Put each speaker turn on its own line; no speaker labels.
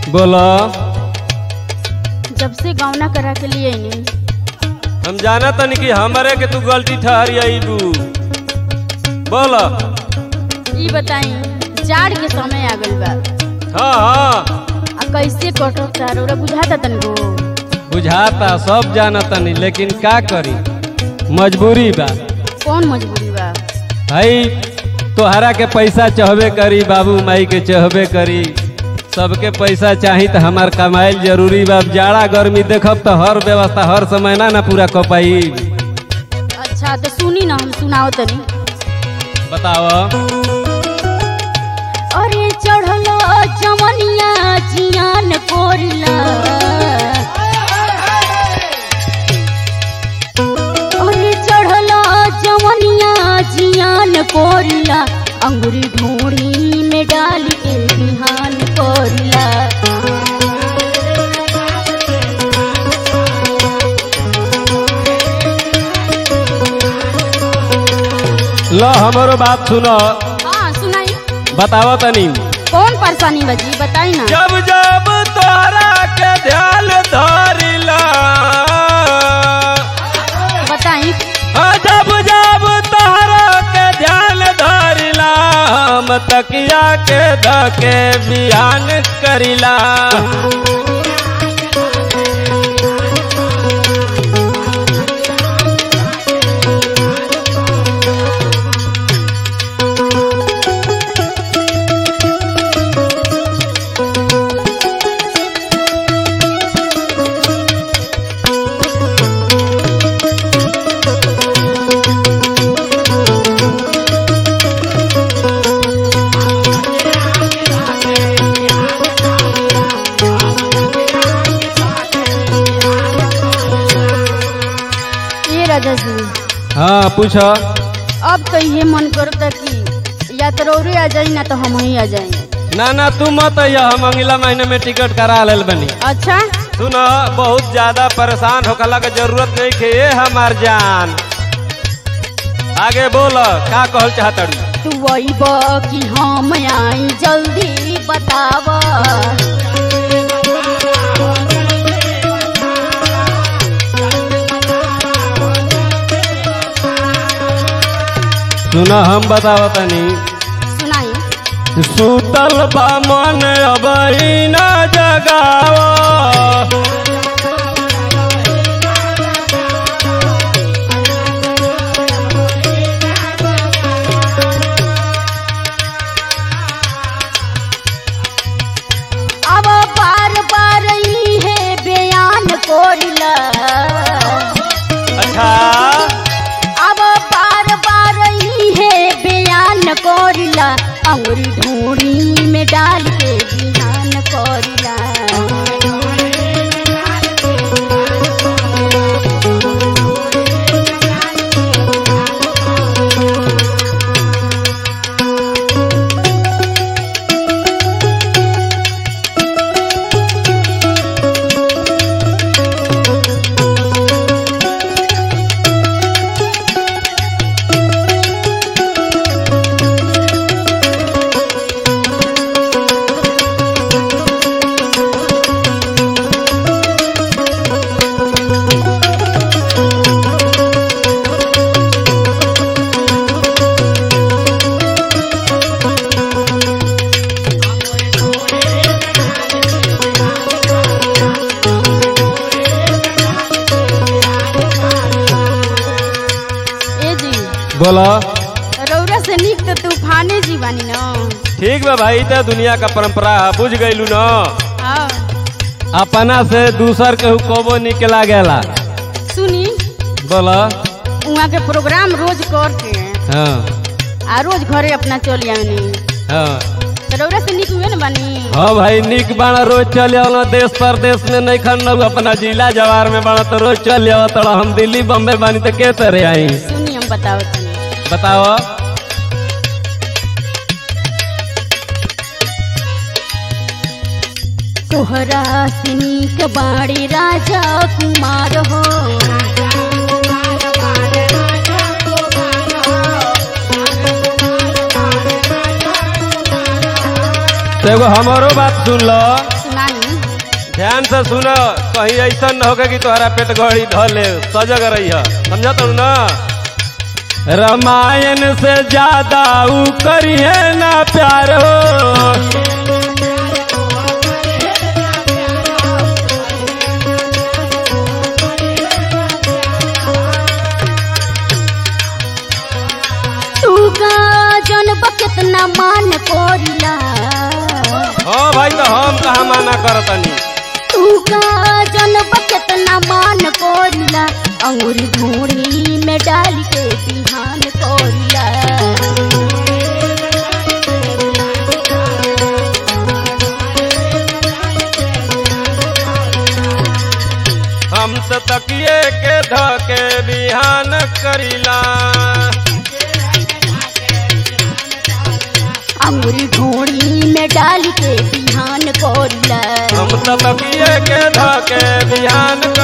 बोलो
जब से गौना करा के लिए नहीं
हम जाना तनी कि हमारे के तू गलती ठहरी आईबू बोलो
ई बताई जाड़ के समय आ गइल बा
हाँ हाँ
आ कैसे कटता रौरा बुझाता तनको
बुझाता सब जाना तनी लेकिन का करी मजबूरी बा
कौन मजबूरी बा
भाई तोहरा के पैसा चहबे करी बाबू माई के चहबे करी सबके पैसा चाही तो हमार कमाइल जरूरी बा अब जाड़ा गर्मी देखब तो हर व्यवस्था हर समय ना ना पूरा क पाई
अच्छा तो सुनी ना हम सुनाओ तनी
बताओ
अरे चढ़लो जमनिया जियान कोरला अरे चढ़लो जमनिया जियान कोरला अंगुरी ढूंढी में डाल के बिहान कोरला
लो हमारो बात सुनो
हाँ सुनाई
बताओ तनी
कौन परेशानी बजी बताई ना
जब जब तोहरा के ध्यान धरिला
बताई
हाँ, जब जब तोहरा के ध्यान धरिला हम तकिया के धके बिहान करिला
ये राजा जी
हाँ पूछो
अब तो ये मन करता कि या तो रौरे आ जाई ना तो हम ही आ जाए
ना ना तू मत अइया हम अगला महीने में टिकट करा लेल बनी
अच्छा
सुन बहुत ज्यादा परेशान होकला के जरूरत नहीं खे ये हमार जान आगे बोल का कहल चाहतड़ी
तू अइब कि हम आई जल्दी बताव
सुन हम बताव तनी
सुनाई
सुतल बा मन अब न जगाव
अब बार बार ही है बयान कोरिला
अच्छा
अब बार बार ही है बयान कोरिला अंगुरी ढूंढी में डाल के बिहान कोरिला ए जी
बोलो
रौरा से निक तो तूफाने जी बानी न
ठीक बा भाई तो दुनिया का परंपरा है बुझ गईलू न
हाँ
अपना से दूसर के कबो निकला गेला
सुनी
बोलो
वहाँ के प्रोग्राम रोज करके
हाँ
आ रोज घरे अपना चल आनी
हाँ
तो रौरा से निक हुए न बानी
हाँ भाई निक बाणा रोज चल आओ देश परदेश में नहीं खन अपना जिला जवार में बाणा तो रोज चल आओ तोड़ा हम दिल्ली बम्बे बानी तो के तरह आई
सुनी हम बताओ तनी
बताओ
तोहरा से निक बाड़ी राजा कुमार हो
तो एगो हमारो बात सुन लो
सुनाई
ध्यान से सुनो कहीं ऐसा न होगा कि तुम्हारा पेट गड़ी धले सजग रही है समझा तो ना रामायण से ज्यादा ऊ करिए ना प्यार हो
तू का जनब कितना मान कोरिला
हाँ भाई तो हम कहा माना करतनी
तू का जनब कितना मान कोरिला अंगूरी धूड़ी में डाल के बिहान कोरिला
हम तो तकिए के धके बिहान करीला
अंगूरी धूड़ी में डाल के बिहान कोरिला
हम तो तकिए के धके बिहान